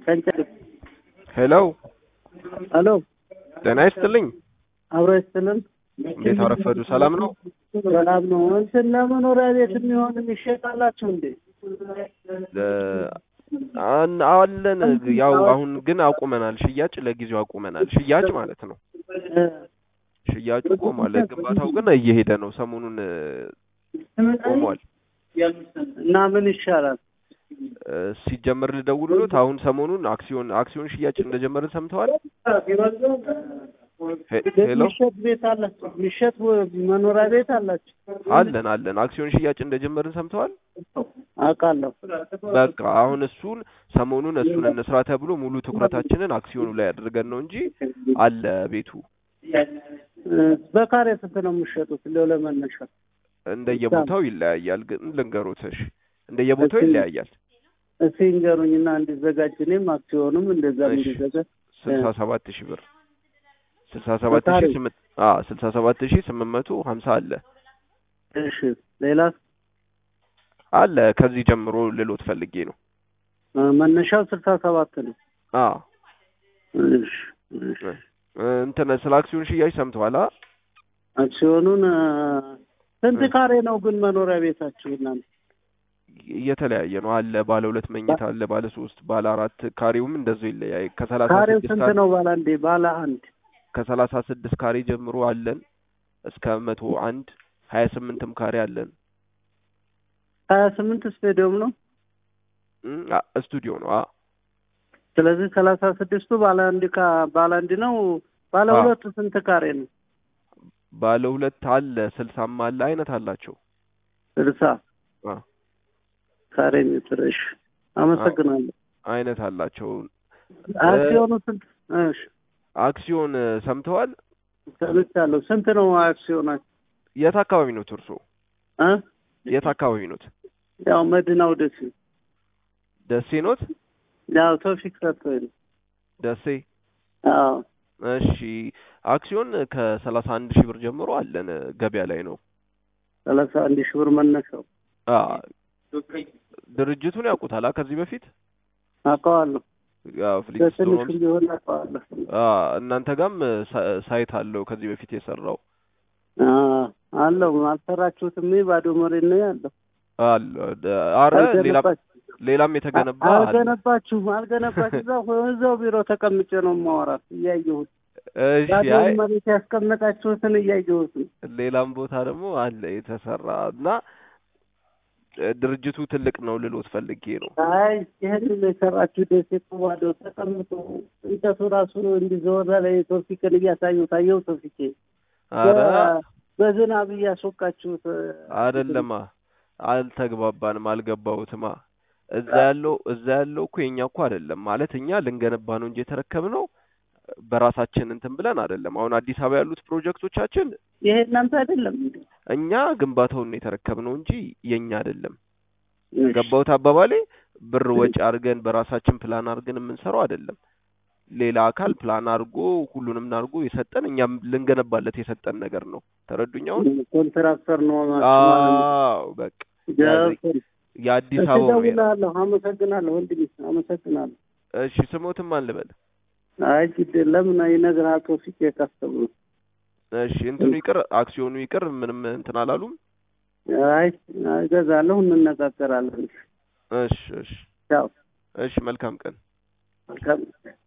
ከንጨ ሄሎ ሄሎ ጤና ይስጥልኝ። አብሮ ይስጥልን። እንዴት አረፈዱ? ሰላም ነው? ሰላም ነው። እንትን ለመኖሪያ ቤት የሚሆን ይሸጣላችሁ እንዴ? አን- አለን ያው አሁን ግን አቁመናል። ሽያጭ ለጊዜው አቁመናል። ሽያጭ ማለት ነው። እ፣ ሽያጩ ቆሟል። ግንባታው ግን እየሄደ ነው። ሰሞኑን እ፣ ቆሟል። እና ምን ይሻላል? እ፣ ሲጀመር ልደውልሎት አሁን ሰሞኑን አክሲዮን አክሲዮን ሽያጭ እንደጀመርን ሰምተዋል? ሄ- ሄሎ የሚሸጥ ቤት አላችሁ? የሚሸጥ መኖሪያ ቤት አላችሁ? አለን አለን አክሲዮን ሽያጭ እንደጀመርን ሰምተዋል? አውቃለሁ። በቃ አሁን እሱን ሰሞኑን እሱን እንስራ ተብሎ ሙሉ ትኩረታችንን አክሲዮኑ ላይ አድርገን ነው እንጂ አለ ቤቱ እ፣ በካሬ ስንት ነው የምትሸጡት? እንደው ለመነሻ እንደየቦታው ይለያያል። ግን ልንገሮት እሺ፣ እንደየቦታው ይለያያል። እስኪ ንገሩኝና እንዲዘጋጅ እኔም አክሲዮኑም እንደዛ እሺ። እንዲዘጋጅ ስልሳ ሰባት ሺህ ብር ስልሳ ሰባት ሺህ በካሬ? ስምንት አዎ ስልሳ ሰባት ሺህ ስምንት መቶ ሀምሳ አለ እሺ። ሌላ አለ ከዚህ ጀምሮ ልሎት ፈልጌ ነው። እ፣ መነሻው ስልሳ ሰባት ነው። አዎ እሺ፣ እሺ። እ፣ እንትን ስለ አክሲዮን ሽያጭ ሰምተዋል? አ አክሲዮኑን እ፣ ስንት እ። ካሬ ነው ግን መኖሪያ ቤታችሁ እናንተ? የተለያየ ነው አለ ባለ ሁለት መኝታ አለ ባለ ሶስት ባለ አራት ካሬውም እንደዛው ይለያይ ከሰላሳ ካሬው ስድስት ስንት ካሬ ነው? ባለ አንዴ ባለ አንድ ከሰላሳ ስድስት ካሬ ጀምሮ አለን እስከ መቶ አንድ ሀያ ስምንትም ካሬ አለን። ሀያ ስምንት ስቴዲየም ነው። እም፣ አ- ስቱዲዮ ነው። አ ስለዚህ ሰላሳ ስድስቱ ባለ አንድ ካ ባለ አንድ ነው። ባለ አዎ። ሁለቱ ስንት ካሬ ነው? ባለ ሁለት አለ ስልሳም አለ አይነት አላቸው። ስልሳ አ ካሬ ሜትር። እሺ፣ አመሰግናለሁ። አይነት አላቸው። አክሲዮኑ ስንት? እሺ፣ አክሲዮን እ፣ ሰምተዋል? ሰምቻለሁ። ስንት ነው አክሲዮናችሁ? የት አካባቢ ነው እርሶ? እ የት አካባቢ ኖት? ያው መዲናው ደሴ ደሴ ኖት? ያው ቶፊክ ሰጥቶኝ ነው። ደሴ አዎ እሺ። አክሲዮን ከሰላሳ አንድ ሺህ ብር ጀምሮ አለን እ፣ ገበያ ላይ ነው። ሰላሳ አንድ ሺህ ብር መነሻው። አ ድርጅቱን ያውቁታል? አ ከዚህ በፊት አውቀዋለሁ። ያው ፍሊክስቶን በትንሹም ቢሆን አውቀዋለሁ። አ እናንተ ጋም እ፣ ሳ- ሳይት አለው ከዚህ በፊት የሰራው አዎ አለው። አልሰራችሁትም? ባዶ መሬት ነው ያለው። አለ ደ- አረ ሌላ አልገነባችሁም? ሌላም የተገነባ አለ። አልገነባችሁም? አልገነባችሁ እዛው እዛው ቢሮ ተቀምጬ ነው የማወራት እያየሁት እሺ ባዶ አይ መሬት ያስቀመጣችሁትን እያየሁት ነው። ሌላም ቦታ ደግሞ አለ የተሰራ እና እ፣ ድርጅቱ ትልቅ ነው ልሎት ፈልጌ ነው። አይ ይህንን የሰራችሁ ደሴ እኮ ባዶ ተቀምጦ እንጨቱ ራሱ እንዲዘወራ ላይ ቶፊቅን እያሳየሁ ታየው ቶፊቄ አረ በ- በዝናብ እያስወቃችሁት አይደለማ አልተግባባንም፣ አልገባሁትማ። እዛ ያለው እዛ ያለው እኮ የኛ እኮ አይደለም ማለት እኛ ልንገነባ ነው እንጂ የተረከብነው በራሳችን እንትን ብለን አይደለም። አሁን አዲስ አበባ ያሉት ፕሮጀክቶቻችን ይሄ እናንተ አይደለም እንዴ? እኛ ግንባታውን ነው የተረከብነው እንጂ የኛ አይደለም። እሺ። ገባሁት አባባሌ? ብር ወጪ አድርገን በራሳችን ፕላን አድርገን የምንሰራው አይደለም። ሌላ አካል ፕላን አድርጎ ሁሉንም አድርጎ የሰጠን እኛም ልንገነባለት የሰጠን ነገር ነው። ተረዱኝ? አሁን ኮንትራክተር ነው ማለት ነው። አዎ በቃ ገብቶኝ። የአዲስ እሺ፣ አበባ ነው። እደውላለሁ። አመሰግናለሁ ወንድሜ፣ አመሰግናለሁ። እሺ ስሞትም አልበል። አይ ግድ የለም ይነግርሃል ቶፊቅ የቀሰቡ እሺ እንትኑ ይቅር፣ አክሲዮኑ ይቅር፣ ምንም እንትን አላሉም። አይ እገዛለሁ፣ እንነጋገራለን። እሺ እሺ ያው እሺ መልካም ቀን። መልካም